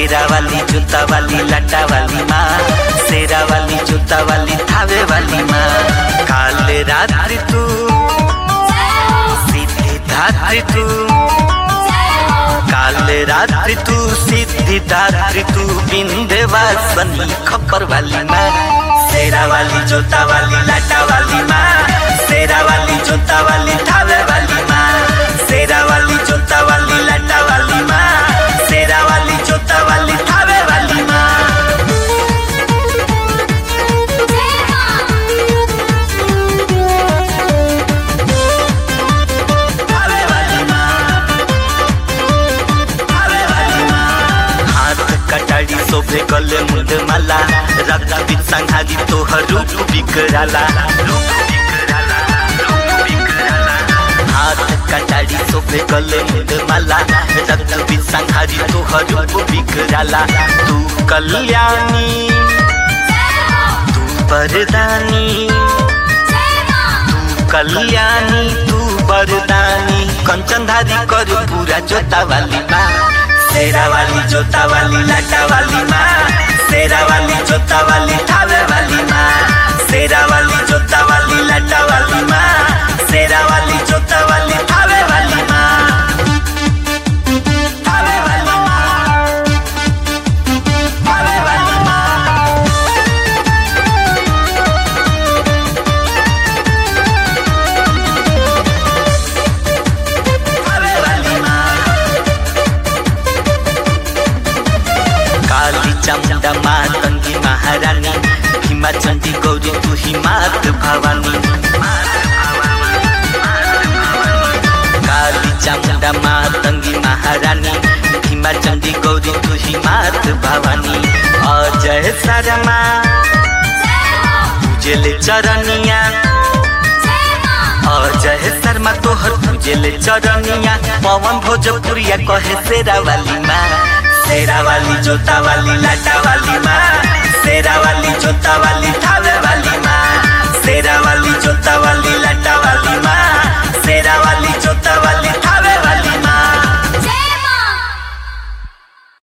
शेरा वाली जूता वाली लटा वाली माँ शेरा वाली जूता वाली थावे वाली माँ काल रात्रि तू सीधी धात्री तू काल रात्रि तू सीधी धात्री तू बिंदे वासनी खप्पर वाली माँ शेरा वाली जूता वाली लटा वाली माँ शेरा वाली जूता वाली थावे वाली माँ शेरा वाली जूता वाली लटा वाली माँ शेरा वाली जूता वाली थावे वाली माँ थावे वाली माँ थावे वाली माँ हाथ कटाड़ी शोभे गले मुंड माला रक्त बीच संहारी तोहर रूप बिकराला रूप बिकराला रूप बिकराला हाथ कटाड़ी शोभे गले मुंड माला रक्त बीच संहारी तोहर रूप बिकराला तू कल्याणी तू बरदानी तू कल्याणी तू बरदानी कंचनधारी कर पूरा जोता वाली माँ शेरा वाली जोता वाली लाटा वाली माँ शेरा वाली जोता वाली थावे वाली माँ शेरा वाली जोता वाली लाटा वाली माँ शेरा वाली जोता वाली थावे वाली माँ थावे वाली माँ थावे वाली माँ थावे वाली माँ काली चामुंडा माँ तंगी महारानी भीमा चंडी गौरी तू ही मात भवानी काली चामुंडा माँ तंगी महारानी भीमा चंडी गौरी तू ही मात भवानी अजय शर्मा पूजले चरनिया अजय शर्मा तोहर पूजले चरनिया पवन भोजपुरिया कहे शेरा वाली माँ शेरा वाली जोता वाली लाटा वाली माँ शेरा वाली जोता वाली थावे वाली माँ शेरा वाली जोता वाली लाटा